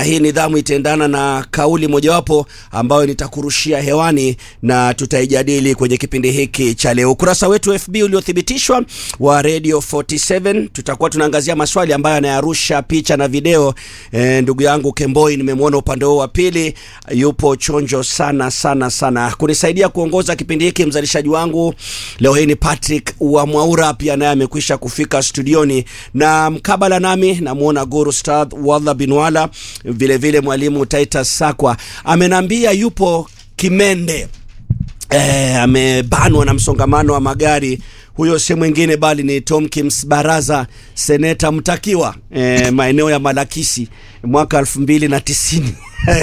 hii nidhamu itaendana na kauli mojawapo ambayo nitakurushia hewani na tutaijadili kwenye kipindi hiki cha leo. Ukurasa wetu FB uliothibitishwa wa Radio 47 tutakuwa tunaangazia maswali ambayo yanayarusha picha na video. E, ndugu yangu Kemboi nimemwona upande huo wa pili, yupo chonjo sana sana sana kunisaidia kuongoza kipindi hiki. Mzalishaji wangu leo hii ni Patrick wa Mwaura, pia naye amekwisha kufika studioni, na mkabala nami namwona Guru Stad Wadha Binwala, vile vile mwalimu Titus Sakwa amenambia yupo Kimende. E, amebanwa na msongamano wa magari. Huyo si mwingine bali ni Tomkins Baraza, seneta mtakiwa e, maeneo ya Malakisi mwaka elfu mbili na tisini.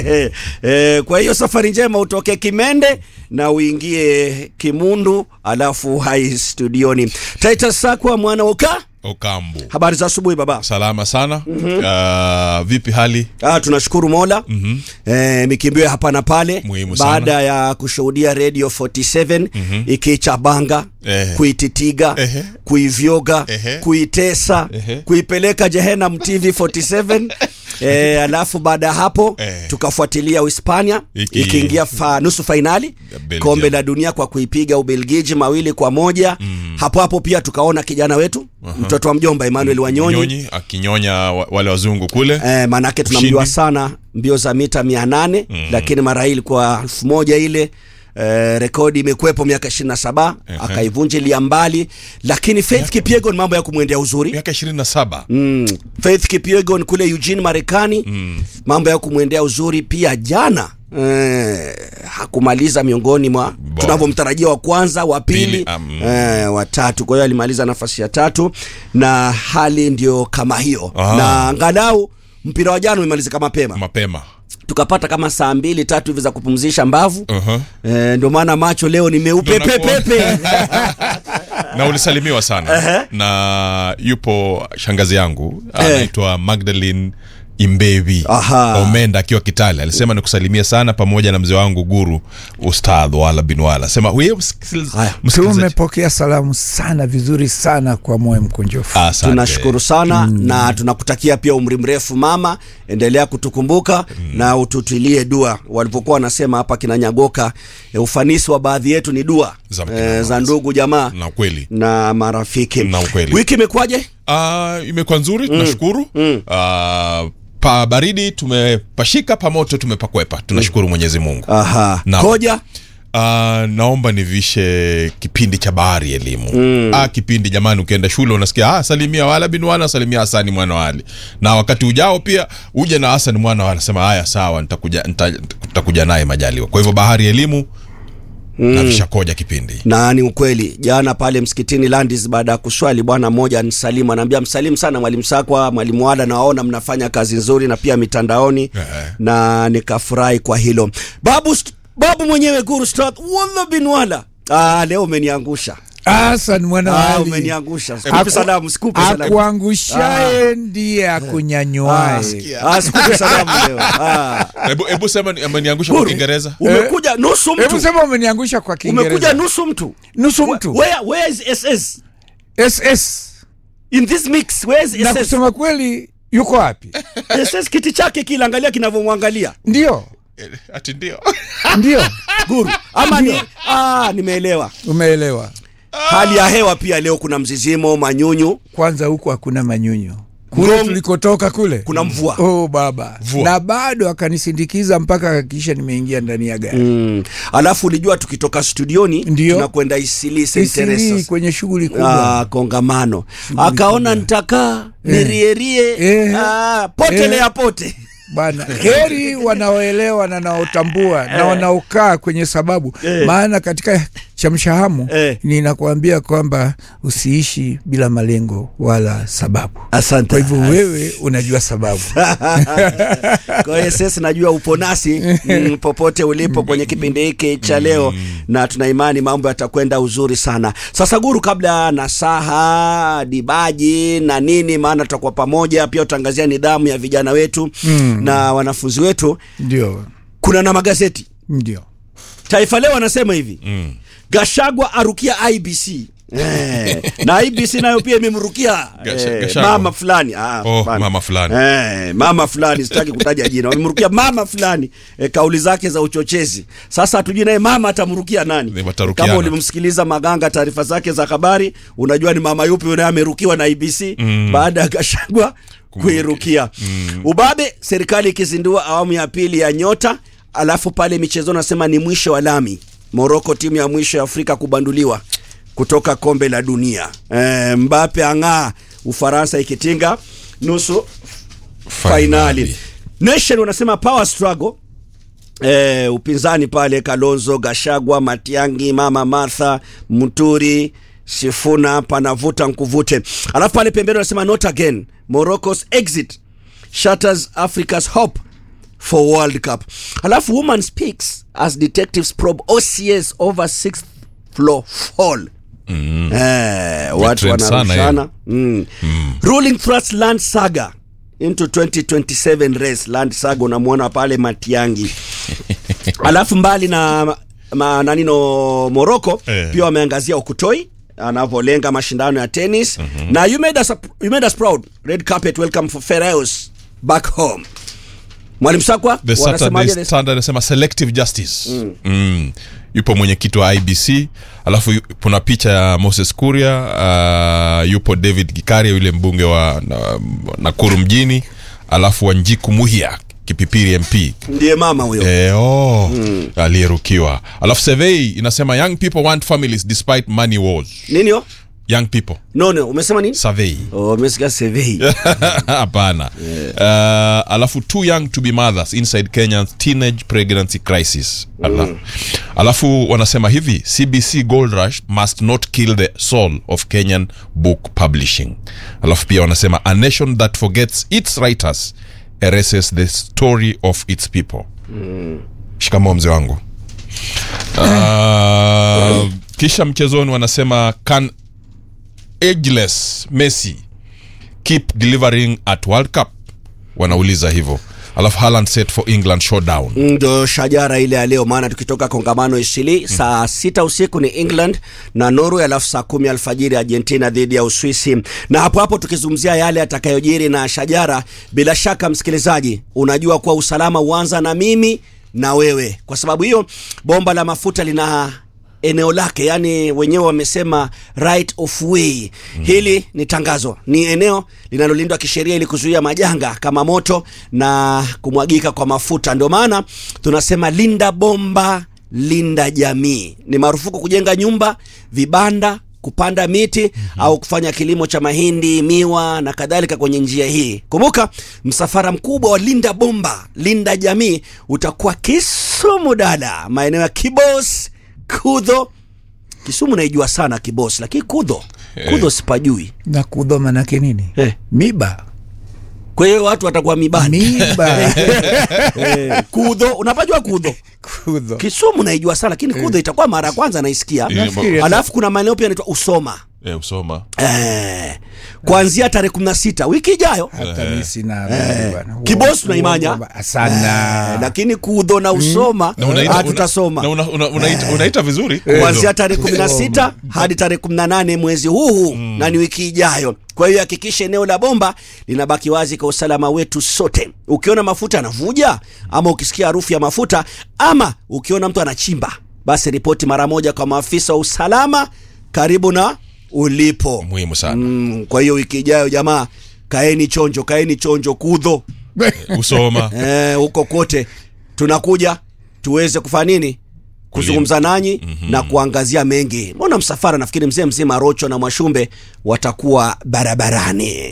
E, kwa hiyo safari njema utoke Kimende na uingie Kimundu alafu hai studioni. Titus Sakwa mwana uka Okambu. habari za asubuhi baba. Salama sana. Uh, vipi hali? Ah, tunashukuru Mola mm -hmm. E, mikimbio ya hapa na pale Muhimu sana. baada ya kushuhudia Radio 47 mm -hmm. ikichabanga Ehe. kuititiga Ehe. kuivyoga Ehe. kuitesa Ehe. kuipeleka Jehenam TV 47 e, alafu baada ya hapo Ehe. tukafuatilia Uhispania Iki- ikiingia fa, nusu fainali Ya Belgium. kombe la dunia kwa kuipiga Ubelgiji mawili kwa moja hapo hapo pia tukaona kijana wetu mtoto wa mjomba Emmanuel Wanyonyi Nyonyi akinyonya wa- wale wazungu kule. Eh, manake tunamjua Ushindi. sana mbio za mita mia nane lakini mara hii ilikuwa elfu moja ile eh, rekodi imekuwepo miaka ishirini na saba akaivunjilia mbali, lakini Faith Kipyegon mambo ya kumwendea uzuri Miaka 27. mm. Faith Kipyegon kule Eugene Marekani mambo ya kumwendea uzuri pia jana Eh, hakumaliza miongoni mwa Bora. tunavyomtarajia wa kwanza wa pili Pili, um, eh, wa tatu. Kwa hiyo alimaliza nafasi ya tatu na hali ndio kama hiyo Ah. na angalau mpira wa jana umemalizika mapema Mapema. tukapata kama saa mbili tatu hivi za kupumzisha mbavu Uh-huh. eh, ndio maana macho leo ni meupe Ndio nakuona. pepepe na ulisalimiwa sana na yupo shangazi yangu anaitwa Magdalene Imbevi Aha. Omenda akiwa Kitale alisema nikusalimia sana pamoja na mzee wangu Guru Ustadh Wala bin Wala sema huyo msikiliz- Haya. msikilizaji tumepokea salamu sana vizuri sana kwa moyo mkunjofu Asante. tunashukuru sana na tunakutakia pia umri mrefu mama endelea kutukumbuka na ututilie dua walivyokuwa wanasema hapa kina nyagoka e, ufanisi wa baadhi yetu ni dua Za kina e, mama. za ndugu jamaa na ukweli na marafiki Na ukweli. wiki imekuwaje Ah, imekuwa nzuri tunashukuru Ah, pa baridi tumepashika pa moto tumepakwepa tunashukuru mwenyezi mungu aha Naam. koja Ah, naomba nivishe kipindi cha bahari elimu ah, kipindi jamani ukienda shule unasikia ah, salimia wala bin wala salimia hasani mwana wali na wakati ujao pia uje na hasani mwana wala sema haya sawa nitakuja nita- nitakuja naye majaliwa kwa hivyo bahari elimu navisha koja kipindi na ni ukweli jana pale msikitini Landis baada ya kuswali bwana mmoja anisalimu anaambia msalimu sana mwalimu Sakwa mwalimu Wala nawaona mnafanya kazi nzuri na pia mitandaoni Ehe. na nikafurahi kwa hilo babu st- babu mwenyewe Guru Stad Walla bin Wala ah leo umeniangusha Hasan mwana wa ah Ali. umeniangusha sikupi Aku- salamu sikupi salamu akuangushaye ndiye ah, akunyanywaye ah sikupi salamu leo ah hebu hebu sema ni- ameniangusha kwa Guru, kiingereza umekuja nusu hebu mtu sema umeniangusha kwa umekuja kiingereza nusu mtu nusu mtu where where is SS ss in this mix where is na SS kusema kweli yuko wapi SS kiti chake kile angalia kinavyomwangalia ndio Eh, ati ndio ndio guru ama ni ah, nimeelewa umeelewa hali ya hewa pia leo kuna mzizimo manyunyu kwanza huku hakuna manyunyu kule Ngong- tulikotoka kule kuna mvua oh baba Mvua. na bado akanisindikiza mpaka akakisha nimeingia ndani ya gari mm. alafu ulijua tukitoka studioni Ndio. tunakwenda isili St. Isili Teresa's. kwenye shughuli kubwa Ah, kongamano akaona nitakaa nirierie Eh. ah, potelea pote bana heri wanaoelewa na wanaotambua na wanaokaa kwenye sababu maana katika chamshahamu Eh. ninakuambia kwamba usiishi bila malengo wala sababu asante kwa hivyo wewe unajua sababu kwa hiyo sisi najua upo nasi mm, popote ulipo kwenye kipindi hiki cha leo na tuna imani mambo yatakwenda uzuri sana sasa guru kabla na saha dibaji na nini maana tutakuwa pamoja pia utangazia nidhamu ya vijana wetu na wanafunzi wetu ndio kuna na magazeti ndio taifa leo anasema hivi Mm. gashagwa arukia ibc Eh, na IBC nayo pia imemrukia Gasha- eh, Gachagua. mama fulani ah, Oh, hapana. mama fulani. eh, mama fulani sitaki kutaja jina wamemrukia mama fulani eh, kauli zake za uchochezi sasa hatujui naye mama atamrukia nani Ni watarukiana. kama ulimsikiliza maganga taarifa zake za habari unajua ni mama yupi naye amerukiwa na IBC baada ya Gachagua kuirukia ubabe serikali ikizindua awamu ya pili ya nyota alafu pale michezo nasema ni mwisho wa lami Moroko timu ya mwisho ya Afrika kubanduliwa kutoka kombe la dunia e, Mbape ang'aa Ufaransa ikitinga nusu fainali. Nation wanasema power struggle e, upinzani pale Kalonzo, Gashagwa, Matiangi, Mama Martha, Muturi, Sifuna panavuta nkuvute. Alafu pale pembeni wanasema not again. Morocco's exit shatters Africa's hope for World Cup. Alafu woman speaks as detectives probe OCS over sixth floor fall. Mm. Eh, watu trend sana wanarushana mm. ruling thrust land saga into 2027 race land saga unamwona pale Matiangi alafu mbali na ma, nanino Morocco Eh. pia wameangazia Okutoi anavyolenga mashindano ya tennis na you made, us, you made us proud red carpet welcome for Pharaohs back home Mwalimu Sakwa The wanasemaje Saturday Standard anasema selective justice mm. Mm. yupo mwenyekiti wa IBC alafu yu- kuna picha ya Moses Kuria uh, yupo David Gikaria yule mbunge wa na, Nakuru mjini alafu Wanjiku Muhia Kipipiri MP ndiye mama huyo Eh, oh, aliyerukiwa alafu survey inasema young people want families despite money wars nini yo young people no no umesema nini survey oh umesikia survey hapana uh, alafu too young to be mothers inside Kenya's teenage pregnancy crisis Ala. alafu wanasema hivi CBC Gold Rush must not kill the soul of Kenyan book publishing alafu pia wanasema a nation that forgets its writers erases the story of its people shikamoo mzee wangu uh, kisha mchezoni wanasema can ageless Messi keep delivering at World Cup wanauliza hivyo alafu Haaland set for England showdown ndo shajara ile ya leo maana tukitoka kongamano isili saa sita usiku ni england na norway alafu saa kumi alfajiri argentina dhidi ya uswisi na hapo hapo tukizungumzia yale yatakayojiri na shajara bila shaka msikilizaji unajua kuwa usalama huanza na mimi na wewe kwa sababu hiyo bomba la mafuta lina eneo lake yani wenyewe wamesema right of way hili ni tangazo ni eneo linalolindwa kisheria ili kuzuia majanga kama moto na kumwagika kwa mafuta ndio maana tunasema linda bomba linda jamii ni marufuku kujenga nyumba vibanda kupanda miti mm-hmm. au kufanya kilimo cha mahindi miwa na kadhalika kwenye njia hii kumbuka msafara mkubwa wa linda bomba linda jamii utakuwa kisumu dada maeneo ya kibos kudho kisumu naijua sana kibos lakini kudho kudho sipajui na kudho manake nini Eh. miba kwa hiyo watu watakuwa mibani miba eh, kudho unapajua kudho kudho kisumu naijua sana lakini kudho itakuwa mara ya kwanza naisikia Eh, Nafikiri- alafu kuna maeneo pia yanaitwa usoma eh, usoma eh, kuanzia tarehe kumi na sita wiki ijayo hata mi sina habari bwana. Kibos tunaimanya. Uongo ba- sana eh, lakini kudho na usoma Na unaita- ah, una- tutasoma na una- una- unaita- unaita vizuri kuanzia tarehe kumi na sita hadi tarehe kumi na nane mwezi huu huu na ni wiki ijayo kwa hiyo hakikisha eneo la bomba linabaki wazi kwa usalama wetu sote ukiona mafuta yanavuja ama ukisikia harufu ya mafuta ama ukiona mtu anachimba basi ripoti mara moja kwa maafisa wa usalama karibu na ulipo muhimu sana mm, kwa hiyo wiki ijayo jamaa kaeni chonjo kaeni chonjo kudho usoma eh, huko kote tunakuja tuweze kufanya nini kuzungumza nanyi mm-hmm. na kuangazia mengi mbona msafara nafikiri mzee mzima rocho na mwashumbe watakuwa barabarani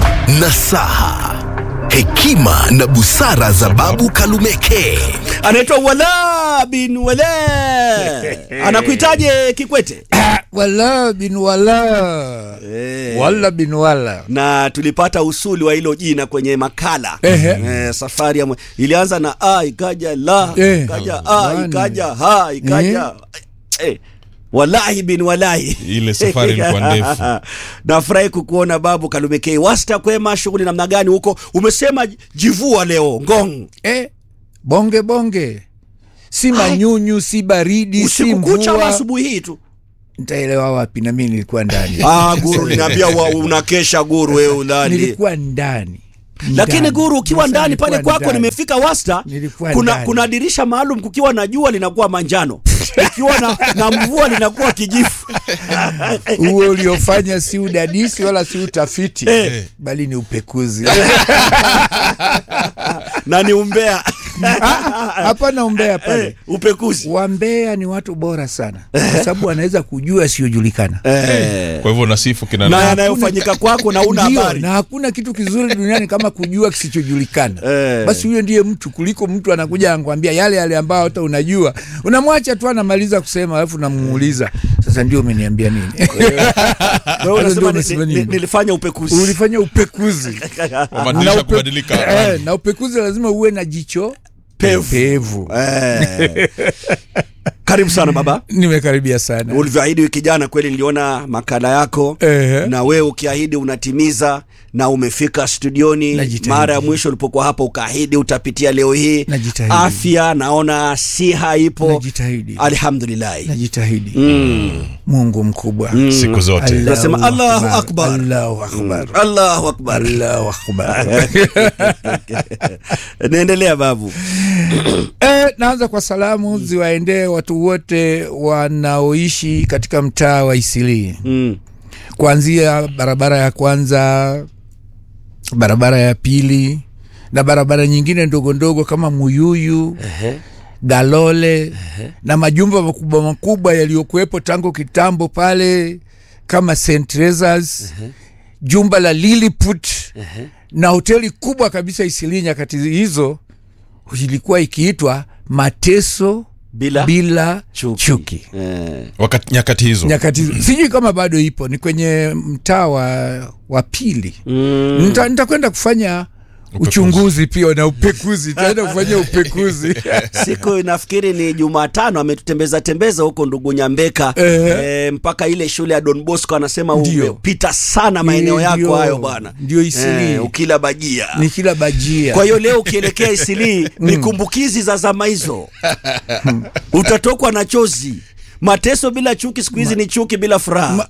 nasaha hekima na busara za babu kalumeke anaitwa wala bin wale anakuitaje kikwete wala bin wala Eh. wala bin wala na tulipata usuli wa hilo jina kwenye makala Ehe. eh, safari ya mwe- ilianza na a ikaja la Eh. ikaja a Bwana. ikaja ha ikaja eh. walahi bin walahi Ile safari ilikuwa ndefu. nafurahi kukuona babu kalumekei wasta kwema shughuli namna gani huko umesema jivua leo ngong eh, bonge bonge si manyunyu si baridi si usiku kucha ama mvua asubuhi hii tu nitaelewa wapi na mimi nilikuwa ndani ah, guru linaambia wa- unakesha guru wewe udhani nilikuwa ndani lakini Ndani. guru ukiwa Sasa ndani nilikuwa pale kwako ndani. nimefika wasta Nilikuwa kuna, ndani. kuna dirisha maalum kukiwa na jua linakuwa manjano ikiwa na, na mvua linakuwa kijifu huo uliofanya si udadisi wala si utafiti Eh. bali ni upekuzi na ni umbea hapana umbea pale Eh, upekuzi wambea ni watu bora sana kwa sababu wanaweza kujua asiyojulikana eh. kwa hivyo nasifu kina na nani? yanayofanyika kwako na una Ndio, habari na hakuna kitu kizuri duniani kama kujua kisichojulikana Eh. basi huyo ndiye mtu kuliko mtu anakuja anakwambia yale yale ambayo hata unajua unamwacha tu anamaliza kusema alafu unamuuliza sasa ndio umeniambia nini Wewe Sasa unasema ndio ni- umesema ni- nini? nilifanya upekuzi ulifanya upekuzi Wabadilisha Na upe- kubadilika eh, na upekuzi lazima uwe na jicho Pevu. pevu eh. karibu sana baba nimekaribia sana ulivyoahidi wiki jana kweli niliona makala yako Ehe. na wewe ukiahidi unatimiza na umefika studioni Najitahidi. mara ya mwisho ulipokuwa hapa ukaahidi utapitia leo hii Najitahidi. afya naona siha ipo Najitahidi. alhamdulillahi najitahidi mm. mungu mkubwa siku zote Allahu Tunasema Allahu Akbar. Allahu akbar allahu akbar Allahu akbar naendelea babu Eh, naanza kwa salamu ziwaendee watu wote wanaoishi katika mtaa wa Isilii, mm. kuanzia barabara ya kwanza, barabara ya pili na barabara nyingine ndogo ndogo kama Muyuyu, Galole na majumba makubwa makubwa yaliyokuwepo tangu kitambo pale kama St Teresa's, jumba la Lilliput na hoteli kubwa kabisa Isilii nyakati hizo ilikuwa ikiitwa Mateso bila, bila chuki, chuki. Eh. wakati nyakati hizo Nyakati sijui kama bado ipo, ni kwenye mtaa wa, wa pili. Mm. Nita- Nitakwenda kufanya uchunguzi pia na upekuzi, nitaenda kufanya upekuzi siku nafikiri ni Jumatano ametutembeza tembeza huko ndugu Nyambeka Ehe. e, mpaka ile shule ya Don Bosco anasema Ndio. umepita sana maeneo Ndio. yako hayo bwana, Ndio Isilii. Eh, ukila bajia ni kila bajia. kwa hiyo leo ukielekea Isilii ni kumbukizi za zama hizo, utatokwa na chozi. Mateso bila chuki, siku hizi ni chuki bila furaha.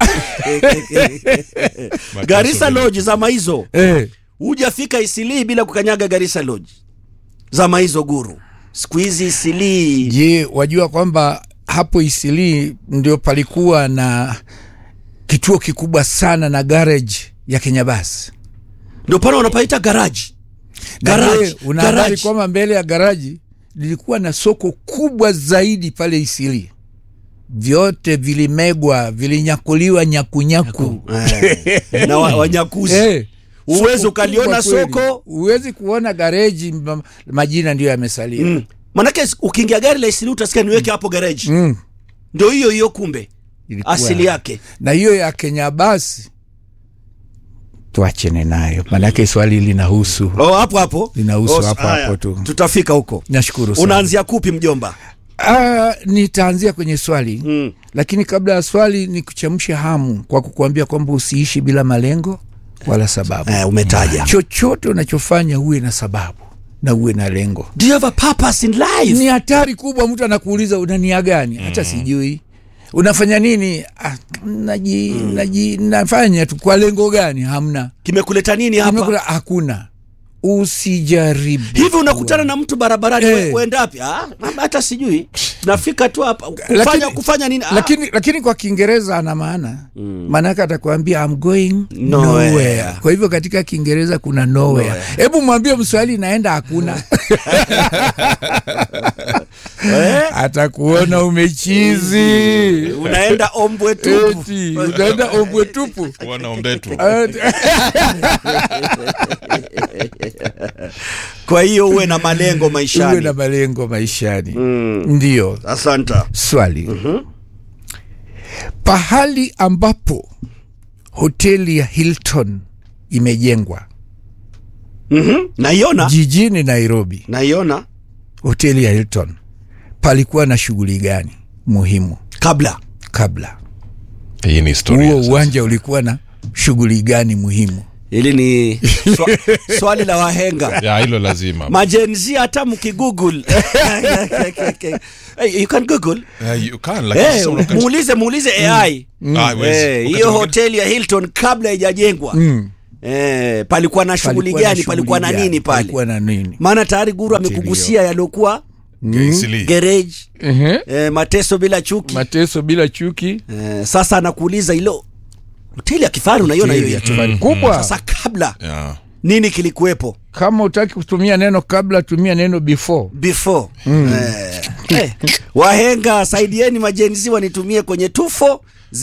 Garissa bila- Lodge zama hizo, eh, hujafika Isilii bila kukanyaga Garissa Lodge zama hizo guru. Siku hizi Isilii je, wajua kwamba hapo Isilii ndio palikuwa na kituo kikubwa sana na garage ya Kenya Bus. ndio pale wanapaita garaji Na Garage, je, una habari garage. kwamba mbele ya garaji lilikuwa na soko kubwa zaidi pale Isili, vyote vilimegwa, vilinyakuliwa nyakunyaku Eh, na wa- wanyakuzi Eh, Huwezi soko ukaliona kubwa kweli. soko. huwezi kuona gareji, ma- majina ndiyo yamesalia. mm. manake ukiingia gari la Isilii utasikia niweke hapo gareji Mm, ndio hiyo hiyo kumbe ilikuwa- asili yake na hiyo ya Kenya basi tuachene nayo, maanake swali linahusu. oh, hapo hapo Linahusu Oh, hapo haya. hapo tu. tutafika huko Nashukuru sana. unaanzia kupi mjomba Ah, nitaanzia kwenye swali mm. lakini kabla ya swali ni kuchemsha hamu kwa kukuambia kwamba usiishi bila malengo wala sababu. eh, umetaja Chochote unachofanya uwe na sababu na uwe na lengo. do you have a purpose in life Ni hatari kubwa, mtu anakuuliza una nia gani? Hata sijui unafanya nini. Ah, naji, naji, nafanya tu kwa lengo gani? Hamna, kimekuleta nini hapa Imekula- hakuna. Usijaribu hivi unakutana na mtu barabarani Eh. we- uende wapi Ah, hata sijui nafika tu hapa kufanya, Lakini- kufanya nini Ah, lakini, lakini kwa Kiingereza ana maana maanake atakwambia I'm going Nowhere. nowhere. Kwa hivyo katika Kiingereza kuna nowhere. Nowhere. Hebu mwambie Mswahili naenda hakuna, eh, atakuona umechizi unaenda ombwe tupu eti unaenda ombwe tupu. Kuona ombetu kwa hiyo uwe na malengo Uwe maishani na malengo maishani. mm. Ndio asanta swali. Pahali ambapo hoteli ya Hilton imejengwa mm-hmm. naiona jijini Nairobi, naiona hoteli ya Hilton palikuwa na shughuli gani muhimu kabla kabla? hii ni historia Huo sasa. uwanja ulikuwa na shughuli gani muhimu? hili ni swa, swali la wahenga ya hilo lazima majenzi hata mkigoogle hey, you can google Eh, you can, lakini Eh, sasa unakati- muulize muulize ai Ah, haiwezi. Eh, Wakati hiyo mwingine- hoteli ya hilton kabla haijajengwa eh, palikuwa na shughuli Palikuwa na gani palikuwa na shughuli nini gani? pale Palikuwa na nini? maana tayari guru Hoteli amekugusia yaliokuwa Isili. garage Ehe. eh, mateso bila chuki mateso bila chuki eh, sasa anakuuliza hilo hoteli ya kifahari unaiona hiyo Hoteli ya yetu kifahari kubwa sasa kabla Yeah. nini kilikuwepo kama utaki kutumia neno kabla tumia neno before before eh, eh, wahenga saidieni majenzi wanitumie kwenye tufo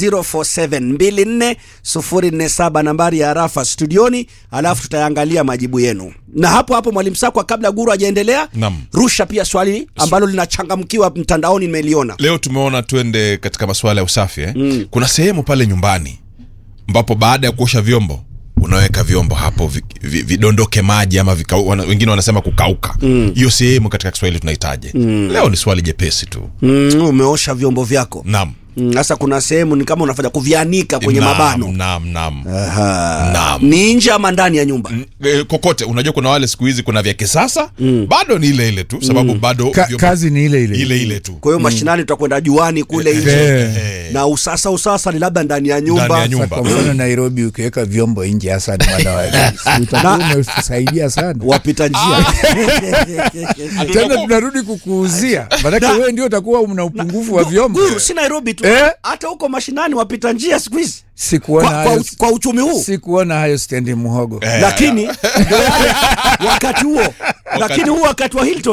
04724047 nambari ya arafa studioni alafu tutayangalia majibu yenu na hapo hapo mwalimu sakwa kabla guru hajaendelea Naam. rusha pia swali ambalo linachangamkiwa mtandaoni nimeliona leo tumeona twende katika masuala ya usafi eh? mm. kuna sehemu pale nyumbani ambapo baada ya kuosha vyombo unaweka vyombo hapo vi, vi, vidondoke maji ama vika, wana, wengine wanasema kukauka hiyo mm. sehemu katika kiswahili tunahitaji mm. leo ni swali jepesi tu mm, umeosha vyombo vyako nam Mm, sasa kuna sehemu ni kama unafanya kuvianika kwenye Naam, mabano nam nam Aha. Naam. ni nje ama ndani ya nyumba Eh, kokote unajua kuna wale siku hizi kuna vya kisasa mm. bado ni ile ile tu sababu bado Ka, vyombo- kazi ni ile ile ile ile tu kwa hiyo mashinani tutakwenda juani kule nje Eh. na usasa usasa ni labda ndani ya nyumba, Ndani ya Sasa nyumba. kwa mfano nairobi ukiweka vyombo nje hasa ni mwana wa Si utakuwa umesaidia sana wapita njia tena tunarudi kukuuzia manake wewe ndio utakuwa una upungufu wa vyombo guru si nairobi tu Eh? hata huko mashinani wapita njia siku hizi sikuona kwa, kwa, hayo kwa uchumi huu sikuona hayo stendi muhogo Eh. lakini ndio yale wakati huo lakini huu wakati wa hilton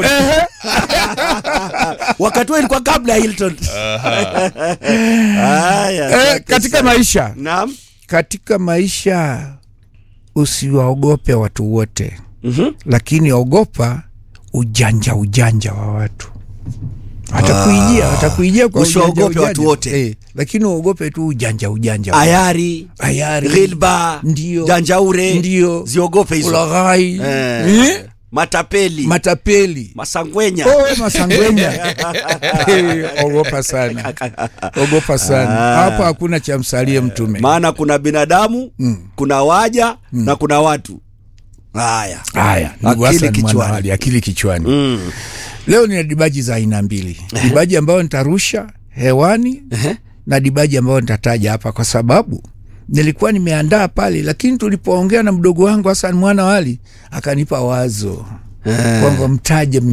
wakati huo ilikuwa kabla ya hilton haya eh, asante katika sana. maisha naam katika maisha usiwaogope watu wote mm-hmm. lakini ogopa ujanja ujanja wa watu watakuijia watakuijia kwa Usiwaogope ujanja, watu ujanja. wote. eh, lakini uogope tu ujanja ujanja wa ayari Ayari. ghilba Ndio. janjaure Ndio. ziogope hizo ulaghai Eh. eh, matapeli matapeli masangwenya Oh, masangwenya Eh, ogopa sana ogopa sana hapo hakuna cha msalie mtume maana kuna binadamu kuna waja na kuna watu haya haya ndugu Akili Hassan kichwani. Mwanawali, akili kichwani leo nina dibaji za aina mbili dibaji ambayo nitarusha hewani na dibaji ambayo nitataja hapa kwa sababu nilikuwa nimeandaa pale lakini tulipoongea na mdogo wangu Hassan Mwanawali akanipa wazo kwamba mtaje